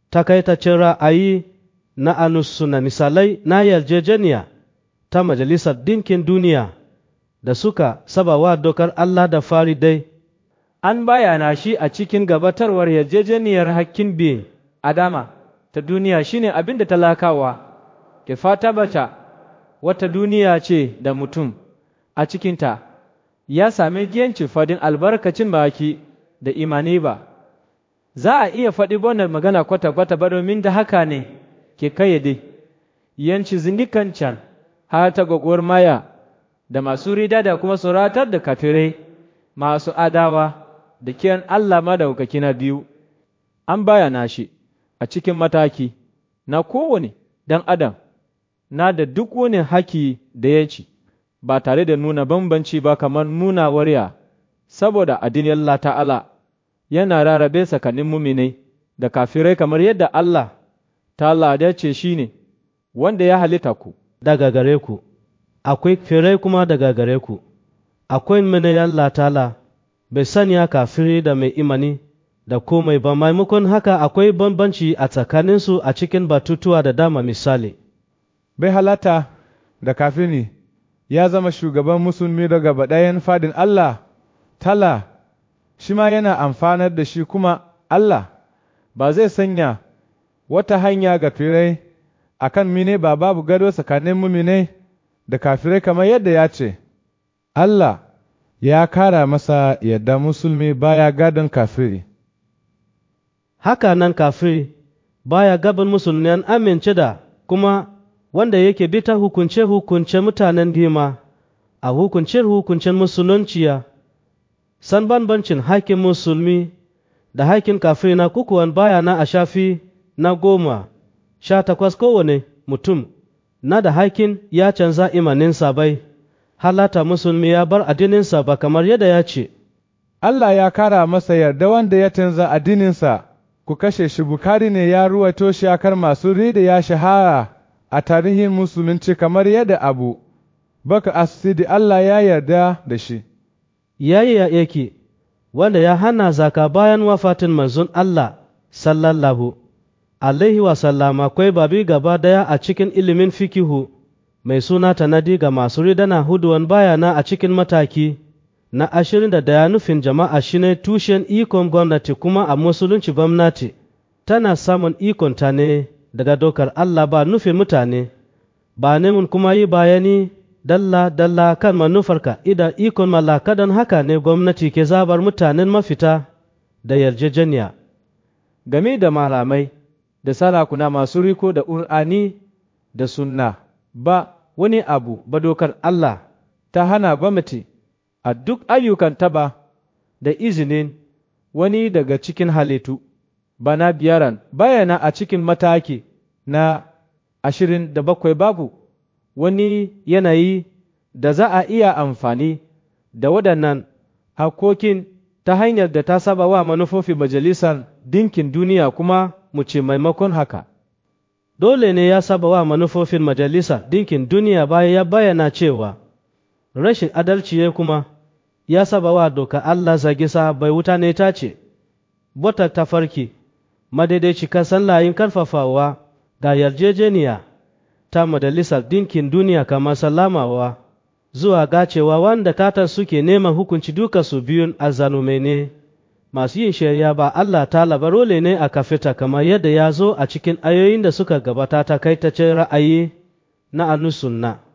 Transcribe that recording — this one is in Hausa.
takaitaccen ra'ayi na anusuna misalai na yarjejeniya ta Majalisar Dinkin Duniya da suka sabawa dokar Allah da fari dai. An bayana shi a cikin gabatarwar yarjejeniyar hakkin bin Adama ta duniya shine abin da talakawa ke fata bata wata duniya ce da mutum a cikinta ya sami giyanci fadin albarkacin baki da imani ba. Za a iya faɗi wannan magana kwata-kwata ba domin da haka ne ke kayyade yanci zindikan can har ta gwagwar maya da masu rida da kuma suratar da kafirai masu adawa da kiyan Allah madaukaki na biyu an bayana shi a cikin mataki na kowane ɗan adam na da duk wani haki da ya ci ba tare da nuna bambanci ba kamar nuna wariya saboda addinin Allah ta'ala yana rarrabe tsakanin muminai da kafirai kamar yadda Allah ta'ala ya ce shi ne wanda ya halitta ku daga gare ku, akwai firai kuma daga gare ku, akwai mini Allah ta'ala bai sanya kafiri da mai imani da komai ba maimakon haka akwai bambanci a tsakaninsu a cikin batutuwa da dama misali. Bai halata da kafiri ya zama shugaban musulmi daga baɗayan fadin Allah, tala, shi ma yana amfanar da shi kuma Allah ba zai sanya wata hanya ga firai a kan mine ba babu gado tsakanin mumine da kafirai kamar yadda ya ce, Allah ya kara masa yadda musulmi baya gadon kafiri. Haka nan kafiri baya gaban musulmi an amince da kuma wanda yake bi ta hukunce-hukunce mutanen gima a hukunce-hukuncen musulunciya, san banbancin hakin musulmi da hakin kafiri na kukuwan baya na a shafi na goma sha takwas kowane mutum na da hakin ya canza imaninsa bai halata musulmi ya bar addininsa ba kamar yadda ya ce Allah ya kara masa yarda wanda ya canza addininsa ku kashe shi bukari ne ya ruwaito shi akar masu rida ya shahara a tarihin musulunci kamar yadda abu baka asidi Allah ya yarda da shi yayi ya yake wanda ya hana zaka bayan wafatin manzon Allah sallallahu alaihi wasallam akwai babi gaba daya a cikin ilimin fikihu mai suna tanadi ga masu ridana huduwan bayana a cikin mataki na ashirin da daya nufin jama'a shine tushen ikon gwamnati kuma a musulunci gwamnati tana samun ikon ta ne daga dokar Allah ba nufin mutane ba nemun kuma yi bayani dalla dalla kan manufarka idan ikon mallaka don haka ne gwamnati ke zabar mutanen mafita da yarjejeniya game da malamai da sarakuna masu riko da ur'ani da sunna ba wani abu ba dokar Allah ta hana gwamnati a duk ayyukan taba da izinin wani daga cikin halittu bana biyaran bayana a cikin mataki na ashirin da bakwai babu wani yanayi da za a iya amfani da waɗannan hakokin ta hanyar da ta saba wa manufofin majalisar dinkin duniya kuma mu ce maimakon haka dole ne ya saba wa manufofin majalisa dinkin duniya bayan ya bayyana cewa rashin adalci ya kuma ya saba wa doka Allah zagi bai wuta ne ta ce bota tafarki madaidaici kasan layin karfafawa ga yarjejeniya ta majalisar dinkin duniya kamar salamawa zuwa gacewa wanda katar suke neman hukunci duka su biyun azzalumai ne masu yin shari'a ba Allah ta labarole ne a kafita kamar yadda ya zo a cikin ayoyin da suka gabata ta kai ta ce ra'ayi na anusunna.